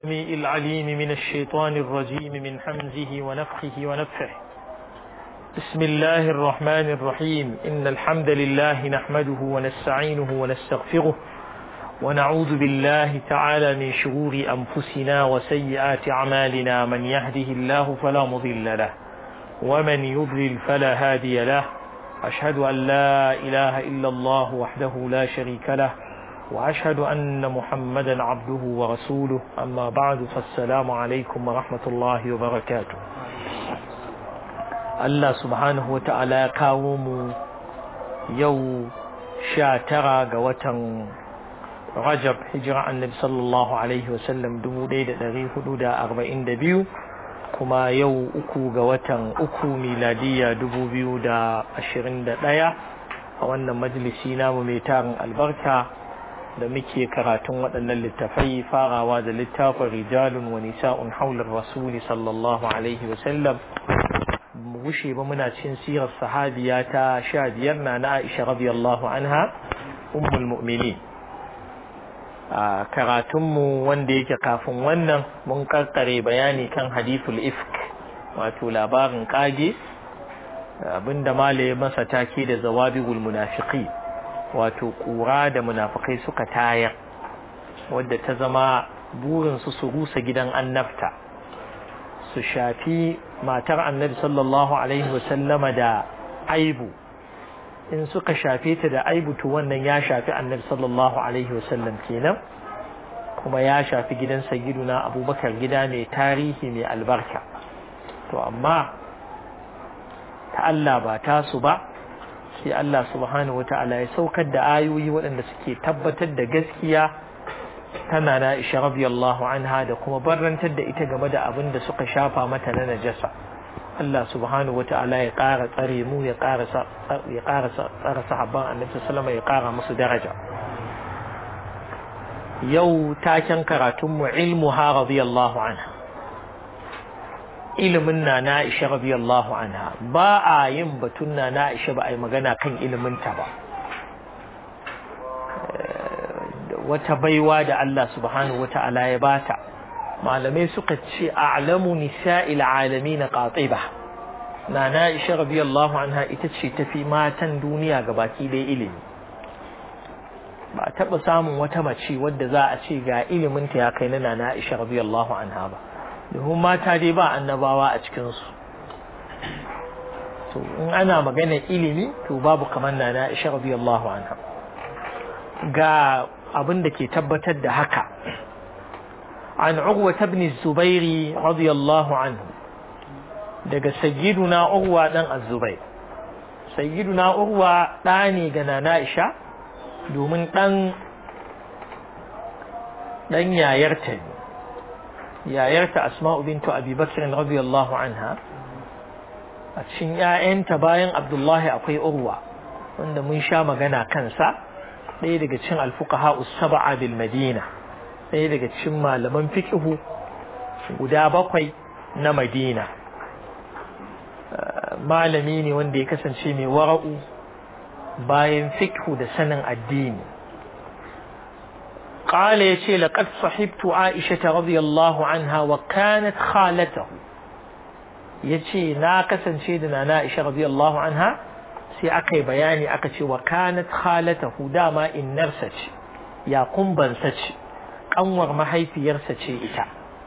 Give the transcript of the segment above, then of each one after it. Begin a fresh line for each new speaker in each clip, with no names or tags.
السميع العليم من الشيطان الرجيم من حمزه ونفخه ونفخه بسم الله الرحمن الرحيم إن الحمد لله نحمده ونستعينه ونستغفره ونعوذ بالله تعالى من شرور أنفسنا وسيئات أعمالنا من يهده الله فلا مضل له ومن يضلل فلا هادي له أشهد أن لا إله إلا الله وحده لا شريك له وأشهد أن محمدا عبده ورسوله أما بعد فالسلام عليكم ورحمة الله وبركاته الله سبحانه وتعالى كاوم يو شاترا قوة رجب هجرة النبي صلى الله عليه وسلم دمو ليلة دغي حدود أربعين دبيو كما يو أكو قوة أكو ميلادية دبو بيو دا أشرين دا دايا وأن مجلسينا مميتان البركة da muke karatun waɗannan littafai farawa da littafin rijalun wa nisa'un haular rasuli sallallahu alaihi wasallam mu gushe ba muna cin sirar sahabiya ta sha biyar na na Aisha radiyallahu anha ummul mu'minin a karatunmu wanda yake kafin wannan mun karkare bayani kan hadithul ifk wato labarin kage abinda malaye masa take da zawabigul munafiqin wato ƙura da munafukai suka tayar wadda ta zama burinsu su rusa gidan annabta su shafi matar annabi sallallahu alaihi wasallama da aibu in suka shafe ta da aibu to wannan ya shafi annabi sallallahu alaihi wasallam kenan kuma ya shafi gidan sayyiduna abubakar gida mai tarihi mai albarka to amma ta Allah ba tasu ba sai Allah subhanahu wa ta'ala ya saukar da ayoyi waɗanda suke tabbatar da gaskiya tana na isha radiyallahu anha da kuma barrantar da ita game da abin da suka shafa mata na najasa Allah subhanahu wa ta'ala ya ƙara tsare mu ya ƙara ya ƙara tsare sahabban annabi sallallahu ya ƙara musu daraja yau taken karatun mu ilmu ha radiyallahu anha ilimin na na Aisha radiyallahu anha ba a yin batun na na Aisha ba a yi magana kan ilimin ta ba wata baiwa da Allah subhanahu wata'ala ya bata malamai suka ce a'lamu nisa'il alamin qatiba na na Aisha radiyallahu anha ita ce tafi matan duniya gabaki da ilimi ba a taɓa samun wata mace wadda za a ce ga ilimin ta ya kai na na Aisha radiyallahu anha ba domin mata dai ba annabawa a cikinsu to in ana magana ilimi to babu kamar na na isha radiyallahu anha ga abin da ke tabbatar da haka an urwa ibn zubairi radiyallahu anhu daga sayyiduna urwa dan az-zubair sayyiduna urwa da ne ga nana isha domin dan dan yayarta ne yayarta asma'u bintu abi bakr radiyallahu anha a cikin ƴaƴanta bayan abdullahi akwai urwa wanda mun sha magana kansa ɗaya daga cikin alfuqaha us-sab'a bil madina ɗaya daga cikin malaman fiqhu guda bakwai na madina malami ne wanda ya kasance mai wara'u bayan fiqhu da sanin addini قال يشي لقد صحبت عائشة رضي الله عنها وكانت خالته يشي ناقصا شيدنا نائشة رضي الله عنها سي أكي بياني أكشي وكانت خالته داما إن نرسج يا قنبا سج أنور ما هي في يرسج إتا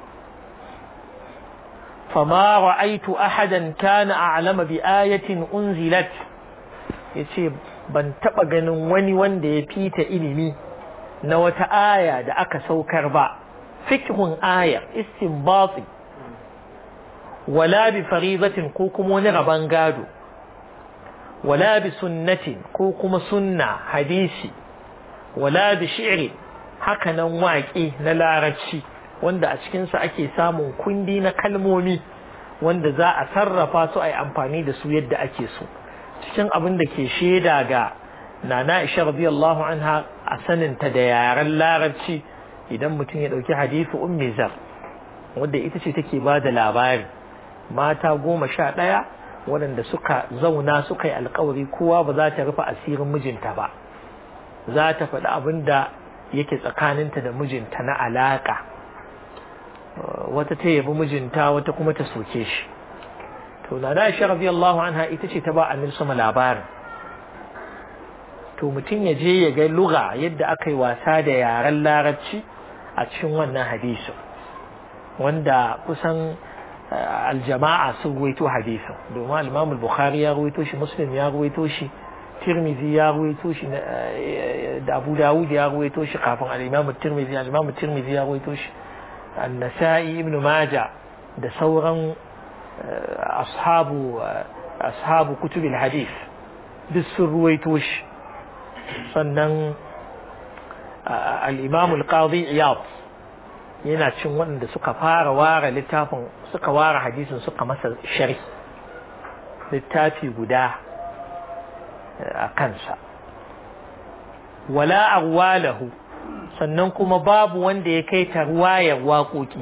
فما رأيت أحدا كان أعلم بآية أنزلت يشي ban taɓa ganin wani wanda ya fita ilimi na wata aya da aka saukar ba fikhun aya istinbati wala bi faridatin ko kuma wani raban gado wala bi sunnatin ko kuma sunna hadisi wala bi shi'ri haka nan waƙe na larabci wanda a cikinsa ake samun kundi na kalmomi wanda za a sarrafa su a yi amfani da su yadda ake so cikin abin da ke shaida ga nana isha radiyallahu anha a saninta da yaren larabci idan mutum ya ɗauki hadisi ummi zar wadda ita ce take ba da labari mata goma sha ɗaya waɗanda suka zauna suka yi alkawari kowa ba za ta rufe asirin mijinta ba za ta faɗi abin da yake tsakaninta da mijinta na alaƙa wata ta yabi mijinta wata kuma ta soke shi to na da shi radiyallahu anha ita ce ta ba annabi sama labarin to mutum ya je ya ga lugha yadda aka yi wasa da yaren larabci a cikin wannan hadisin wanda kusan aljama'a sun ruwaito hadisin domin al-Imam al-Bukhari ya ruwaito shi Muslim ya ruwaito shi Tirmidhi ya ruwaito shi da Abu Dawud ya ruwaito shi kafin al-Imam Tirmidhi al-Imam Tirmidhi ya ruwaito shi An-Nasa'i Ibn Majah da sauran ashabu ashabu kutub al-hadith duk sun ruwaito shi sannan al-Imam al-Qadi Iyad yana cin waɗanda suka fara ware littafin suka ware hadisin suka masa shari littafi guda a kansa wala agwalahu sannan kuma babu wanda ya kai ta ruwayar waƙoƙi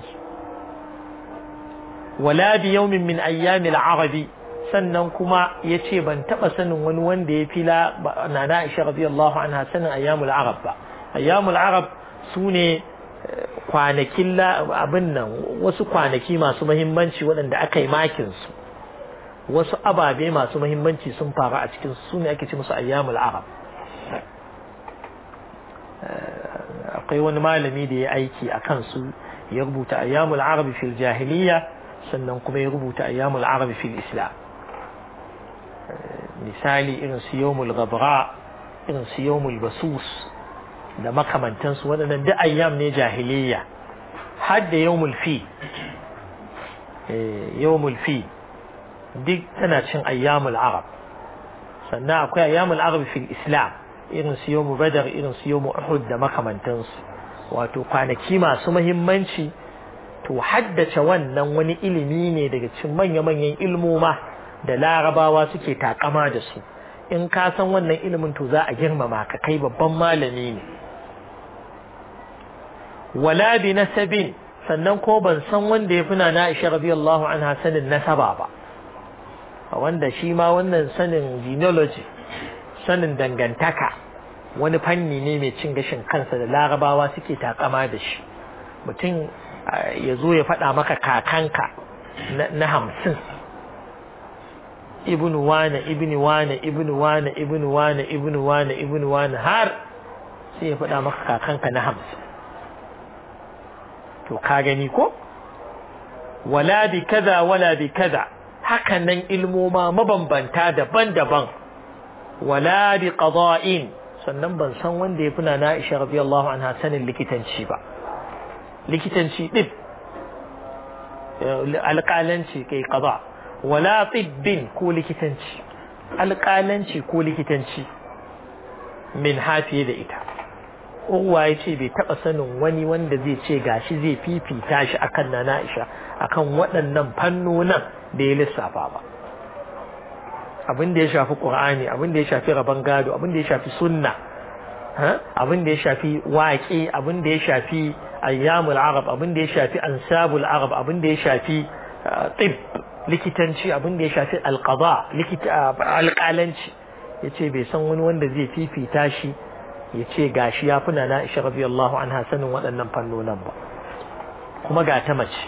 wala bi yawmin min ayyamil arabi sannan kuma ya ce ban taɓa sanin wani wanda ya fila na na isha radiyallahu anha sanin ayyamul arab ba ayyamul arab su ne kwanakin abin nan wasu kwanaki masu mahimmanci waɗanda aka yi makinsu wasu ababe masu mahimmanci sun faru a cikin su ne ake ce musu ayyamul arab akwai wani malami da ya aiki a kansu ya rubuta ayyamul arab fil jahiliya sannan kuma ya rubuta ayyamul arab fil islam misali irin su yawmul gabra irin su yawmul basus da makamantansu waɗannan duk ayyam ne jahiliya har da yawmul fi yawmul fi duk tana cin ayyamul arab sannan akwai ayyamul arab fil islam irin su yawmu badar irin su yawmu uhud da makamantansu wato kwanaki masu muhimmanci to haddace wannan wani ilimi ne daga cikin manya-manyan ilmoma da larabawa suke takama da su in ka san wannan ilimin to za a girmama ka kai babban malami ne wala bi nasabin sannan ko ban san wanda ya fina na Aisha radiyallahu anha sanin nasaba ba wanda shi ma wannan sanin genealogy sanin dangantaka wani fanni ne mai cin gashin kansa da larabawa suke takama da shi mutum ya zo ya faɗa maka kakanka na hamsin ibnu wane ibnu wane ibnu wane ibnu wane ibnu wane ibnu wane har sai ya faɗa maka kakanka na hamsin to ka gani ko wala bi kaza wala bi kaza hakan nan ilmoma mabambanta daban-daban wala bi qada'in sannan ban san wanda ya fi na Aisha radiyallahu anha sanin likitanci ba likitanci din alƙalanci kai qada wala tibbin ko likitanci alƙalanci ko likitanci min hafiye da ita Urwa ya ce bai taɓa sanin wani wanda zai ce gashi zai fifita shi akan na Aisha akan waɗannan fannonin da ya lissafa ba abin da ya shafi Qur'ani abin da ya shafi rabon gado abin da ya shafi sunna abin da ya shafi waƙe abin da ya shafi ayyamul arab abin da ya shafi ansabul arab abin da ya shafi tib likitanci abin da ya shafi alqada likita alƙalanci yace bai san wani wanda zai fifita shi ya ce gashi ya fi na Aisha radiyallahu anha sanin waɗannan fannonin ba kuma ga ta mace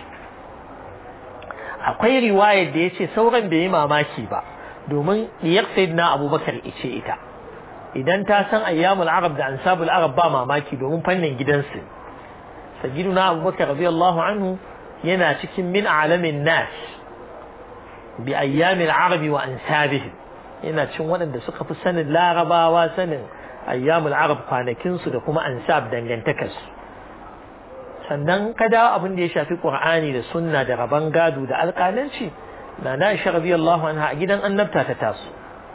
akwai riwayar da ya ce sauran bai yi mamaki ba domin diyar sayyidina abubakar ice ita idan ta san ayyamul arab da ansabul arab ba mamaki domin fannin gidansu sayyidina abubakar radiyallahu anhu yana cikin min alamin nas bi ayyamil arabi wa ansabihim yana cin waɗanda suka fi sanin larabawa sanin ayyamul arab kwanakinsu da kuma ansab dangantakarsu sannan ka dawo abin da ya shafi qur'ani da sunna da raban gado da alƙalanci na na isha radiyallahu anha a gidan annabta ta taso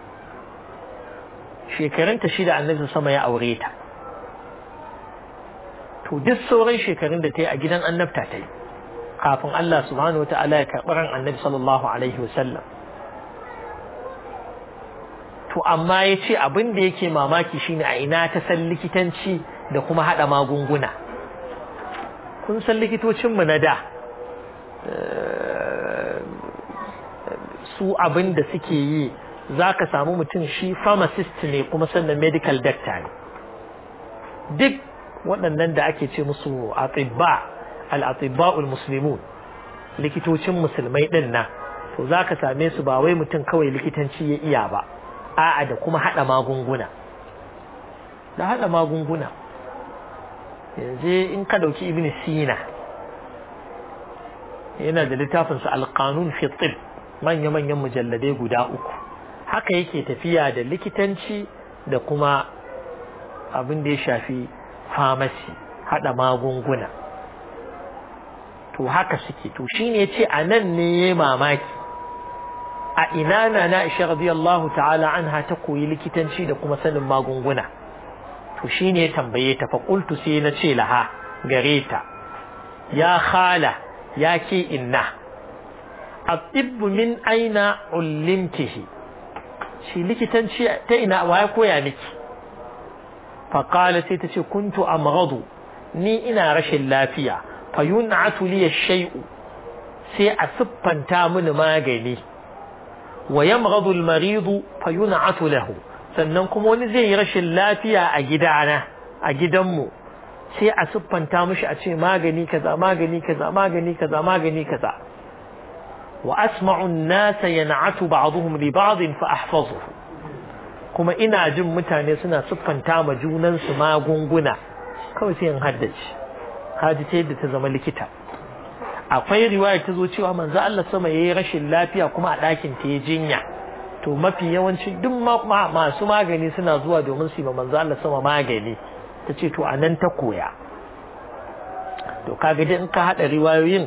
shekarunta shida annabi sama ya aure ta to duk sauran shekarun da ta yi a gidan annabta ta yi kafin Allah subhanahu wataala ya karɓi ran annabi sallallahu alaihi wasallam to amma ya ce abin da yake mamaki shine a ina ta san likitanci da kuma haɗa magunguna kun san likitocinmu na da su abin da suke yi za ka samu mutum shi pharmacist ne kuma sannan medical doctor ne duk waɗannan da ake ce musu a tsibba al-atibba'ul muslimun likitocin musulmai din nan to zaka same su ba wai mutum kawai likitanci ya iya ba a'a da kuma hada magunguna da hada magunguna yanzu in ka dauki ibn sina yana da littafin sa al-qanun fi tib manya manyan mujalladai guda uku haka yake tafiya da likitanci da kuma abin da ya shafi famasi hada magunguna to haka suke to shine yace anan ne yayi mamaki a ina na na Aisha radiyallahu ta'ala anha ta koyi likitanci da kuma sanin magunguna to shine ya tambaye ta fa qultu sai na ce laha gare ta ya khala ya ke inna at-tibb min aina ullimtihi shi likitanci ta ina waye koya miki fa qala sai ta ce kuntu amghadu ni ina rashin lafiya fa yun'atu li shay'u sai a siffanta mini magani wa yamghadu al-marid fa yun'atu lahu sannan kuma wani zai yi rashin lafiya a gidana a gidanmu sai a siffanta mishi a ce magani kaza magani kaza magani kaza magani kaza wa asma'u an-nasa yan'atu ba'dhum li ba'd fa ahfazuhu kuma ina jin mutane suna siffanta ma junan su magunguna kawai sai in haddace haji ta yadda ta zama likita akwai riwaya ta zo cewa manzo Allah sama yayi rashin lafiya kuma a ɗakin ta ya jinya to mafi yawanci duk masu magani suna zuwa domin su yi manzo Allah sama magani ta ce to anan ta koya to kaga dai in ka hada riwayoyin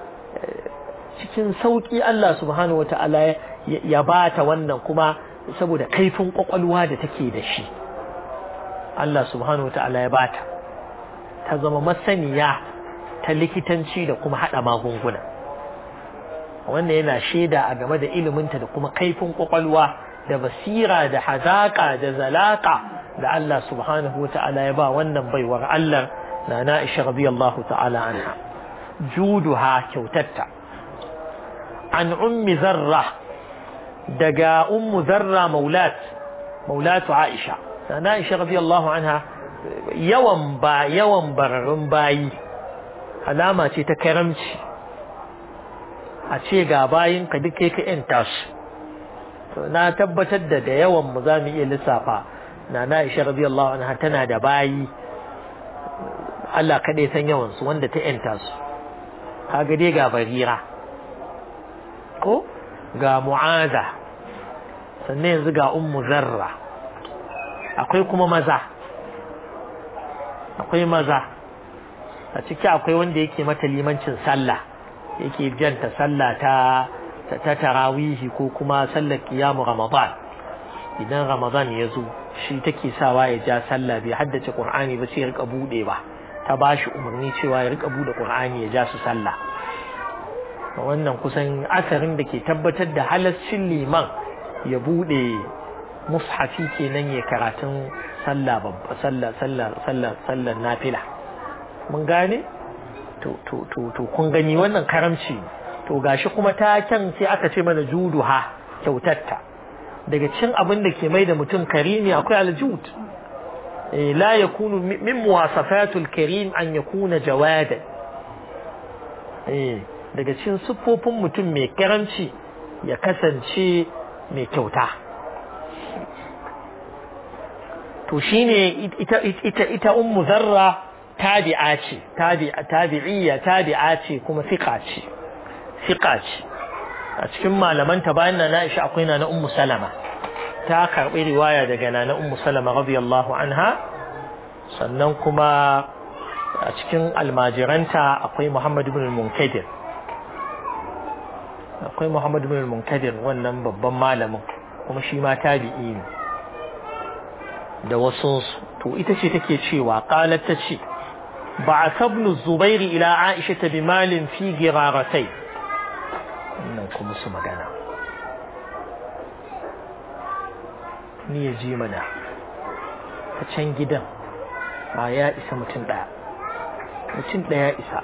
cikin sauki Allah subhanahu wataala ya bata wannan kuma saboda kaifin kwakwalwa da take da shi Allah subhanahu wataala ya bata ta zama masaniya ta likitanci da kuma hada magunguna wannan yana shaida a game da iliminta da kuma kaifin kwakwalwa da basira da hazaka da zalaka da Allah subhanahu wata'ala ya ba wannan baiwar Allah na Na'isha radiyallahu ta'ala anha juduha kyautatta an ummi zarra daga ummu zarra maulat maulatu Aisha na Na'isha radiyallahu anha yawan ba yawan bararun bayi alama ce ta karamci a ce ga bayin ka duk kai ka yanta su to na tabbatar da da yawan mu za mu iya lissafa na na Aisha radiyallahu anha tana da bayi Allah kaɗai san yawan su wanda ta yanta su kaga dai ga barira ko ga mu'aza sannan yanzu ga ummu zarra akwai kuma maza akwai maza a ciki akwai wanda yake mata limancin sallah yake janta sallah ta ta tarawihi ko kuma sallar kiyamu ramadan idan ramadan ya zo shi take sawa ya ja sallah bai haddace qur'ani ba sai ya rika bude ba ta bashi umarni cewa ya rika bude qur'ani ya ja su sallah wannan kusan asarin da ke tabbatar da halaccin liman ya bude mushafi kenan ya karatun sallah babba sallah sallah sallah sallar nafila mun gane to to to to kun gani wannan karamci to gashi kuma taken sai aka ce mana juduha kyautatta daga cin abin da ke mai da mutum karimi akwai aljud eh la yakunu min muwasafatul karim an yakuna jawada eh daga cin siffofin mutum mai karamci ya kasance mai kyauta to shine ita ita ita ummu zarra tabi'a ce tabi'iyya tabi'a ce kuma fiqa ce fiqa ce a cikin malaman ta bayan na Aisha akwai na ummu Salama ta karbi riwaya daga na ummu Salama radiyallahu anha sannan kuma a cikin almajiranta akwai Muhammad ibn al-Munkadir akwai Muhammad ibn al-Munkadir wannan babban malamin kuma shi ma tabi'i ne da wasu to ita ce take cewa qalat ta ce بعث ابن الزبير إلى عائشة بمال في جرارتين إنكم سمعنا ni ya ji mana a can gidan ba ya isa mutum ɗaya mutum ɗaya isa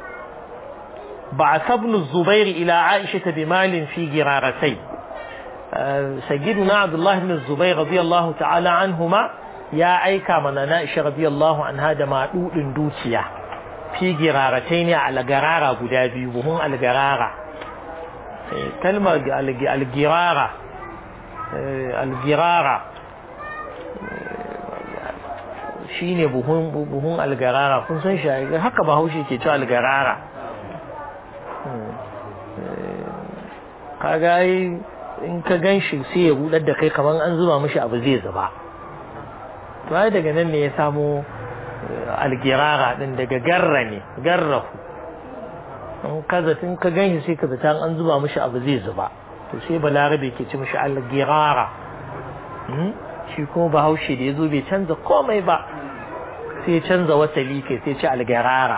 ba a sabnu zubairu ila aisha ta bi malin fi giraratai sayyiduna abdullah ibn zubair radiyallahu ta'ala anhuma ya aika mana na isha radiyallahu anha da madudin dukiya fi giraratai ne algarara guda biyu buhun algarara kalmar algirara algirara shine buhun buhun algarara kun san shi haka bahaushe ke cewa algarara kaga in ka gan shi sai ya rudar da kai kamar an zuba mishi abu zai zuba to ai daga nan ne ya samo algirara din daga garra ne garrahu in ka zatin ka gan shi sai ka zata an zuba mishi abu zai zuba to sai balarabe ke ci mishi algirara shi kuma bahaushe da ya zo bai canza komai ba sai canza wasali kai sai ci algarara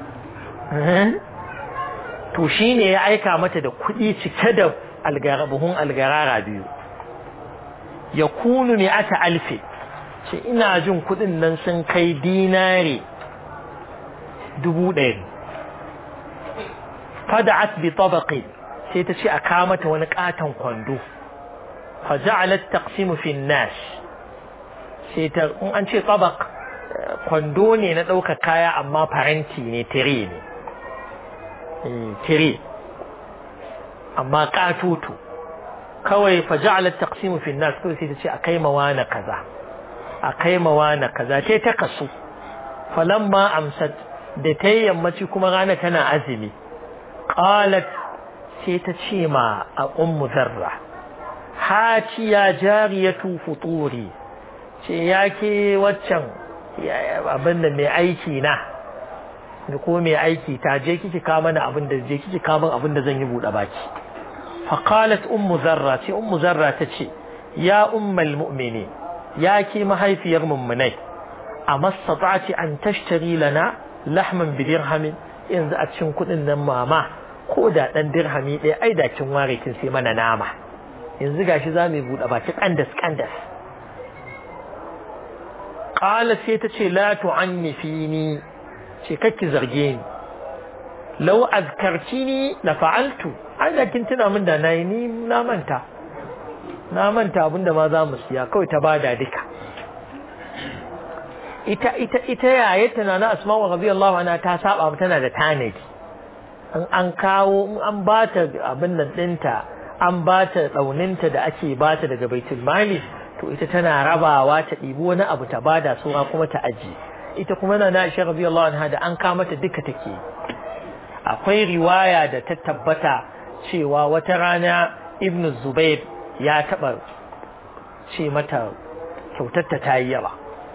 to shi ne ya aika mata da kuɗi cike da buhun algarara biyu ya kunu ne ata alfe ce ina jin kuɗin nan sun kai dinare dubu ɗaya fada'at bi tabaqi sai ta ce a kawo mata wani katon kwando fa ja'alat taqsimu fi nas sai ta in an ce tabaq kwando ne na ɗaukar kaya amma faranti ne tire ne tire amma katutu kawai fa ja'alat taqsimu fi nas kawai sai ta ce akai mawana kaza akai mawana kaza tai ta kasu falamma amsat da ta yammaci kuma rana tana azumi qalat sai ta ce ma a ummu zarra hati ya jariyatu futuri ce yake waccan abin da mai aiki na da ko mai aiki ta je kiki ka mana abin da je kiki ka min abin da zan yi buɗe baki fa qalat ummu zarra ce ummu zarra ta ce ya ummul mu'mini ya ki mahaifiyar mummunai amastata'ti an tashtari lana lahman bi dirhamin yanzu a cikin kuɗin nan mama ko da ɗan dirhami ɗaya ai da kin ware kin sai mana nama yanzu gashi za mu buɗe baki kandas kandas qala sai ta ce la tu'anni fini ce kakki zarge ni law azkartini la fa'altu ai da kin tuna min da nayi ni na manta na manta abinda ma za mu siya kawai ta bada duka ita ita ita yayata na asma'u radiyallahu anha ta saba tana da tanadi an an kawo in an bata abin nan dinta an bata dauninta da ake bata daga baitul mali to ita tana rabawa ta ɗibi wani abu ta bada sura kuma ta aji ita kuma na na Aisha radiyallahu anha da an kama ta duka take akwai riwaya da ta tabbata cewa wata rana Ibn Zubair ya taba ce mata kyautar ta tayi yawa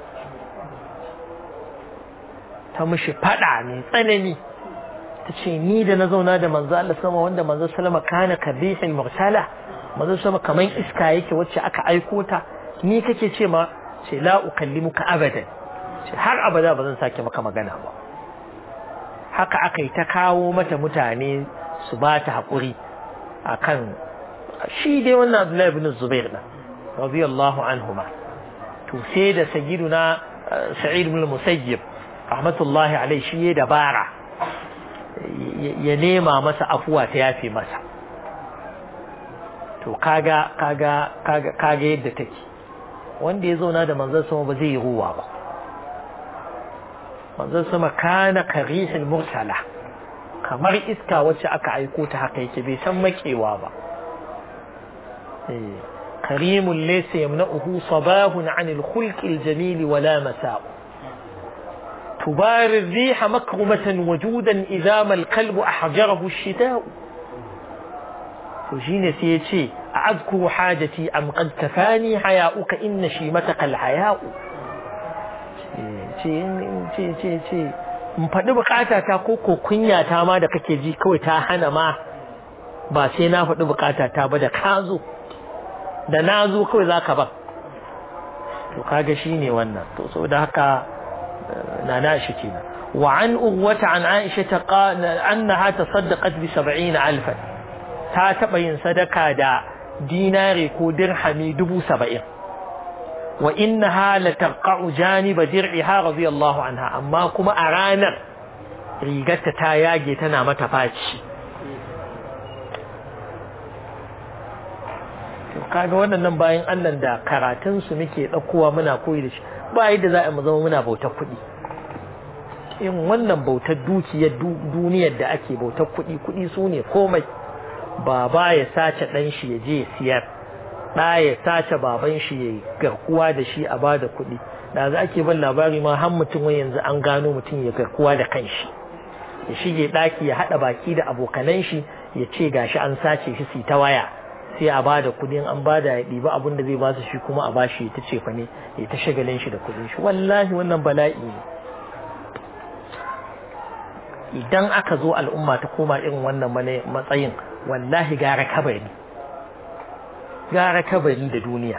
ta mishi fada ne tsanani ta ce ni da na zauna da manzo Allah sama wanda manzo sallama kana kabihil mursala manzo sama kaman iska yake wacce aka aiko ta ni kake ce ma ce la ukallimuka abadan ce har abada ba zan sake maka magana ba haka aka yi ta kawo mata mutane su ba ta haƙuri akan shi dai wannan Abdullahi ibn Zubair na radiyallahu anhuma to sai da sayyiduna Sa'id ibn Musayyib rahmatullahi alaihi shi ya dabara ya nema masa afuwa ta yafe masa to kaga kaga kaga kaga yadda take wanda ya zauna da manzon sama ba zai yi ruwa ba manzon sama kana karihil mursala kamar iska wacce aka aiko ta haka yake bai san makewa ba karimun laysa yamna'uhu sabahun 'anil khulqil jamil wala masa'u تباري الريح مكرمة وجودا إذا ما القلب أحجره الشتاء فجين سيتي أذكر حاجتي أم قد كفاني حياؤك إن شيمتك الحياء in faɗi bukata ta ko ko kunya ta ma da kake ji kawai ta hana ma ba sai na faɗi bukata ta ba da ka zo da na zo kawai za ka ba to kaga shi ne wannan to saboda haka نانا شكينا وعن أغوة عن عائشة قال أنها تصدقت بسبعين ألفا تاتبين صدقة دا ديناري كو درحمي دبو سبعين وإنها لترقع جانب درعها رضي الله عنها أما كما أرانا ريغت تاياجي تنام تفاتش kaga waɗannan bayan Allah da karatun su muke ɗaukowa muna koyi da shi ba yadda za a mu zama muna bautar kuɗi in wannan bautar dukiyar duniyar da ake bautar kuɗi kuɗi su ne komai baba ya sace ɗan shi ya je siyar ɗa ya sace baban shi ya garkuwa da shi a bada kuɗi da za ake ban labari ma har mutum wai yanzu an gano mutum ya garkuwa da kanshi ya shige ɗaki ya haɗa baki da abokanan shi ya ce gashi an sace shi su ta waya sai a bada kuɗin an bada ya ɗiba abin da zai ba su shi kuma a bashi ya ta ce fa ne ya ta shagalin shi da kuɗin shi wallahi wannan bala'i ne idan aka zo al'umma ta koma irin wannan matsayin wallahi gara kabari gara kabari da duniya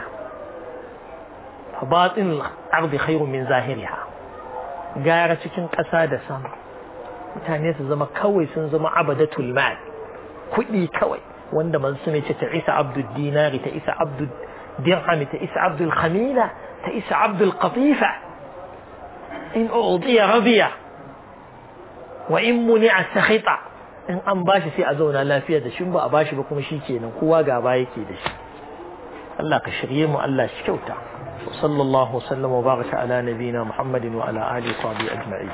batin ardi khairu min zahiriha gara cikin ƙasa da sama mutane su zama kawai sun zama abadatul mal kuɗi kawai wanda man su ce ta isa abdul dinari ta isa abdul dirhami ta isa abdul khamila ta isa abdul qatifa in udiya radiya wa in muni'a sakhita in an bashi sai a zauna lafiya da shin ba a bashi ba kuma shikenan kowa gaba yake da shi Allah ka shirye mu Allah shi kyauta wa sallallahu wa sallam wa baraka ala nabina Muhammadin wa ala alihi wa sahbihi ajma'in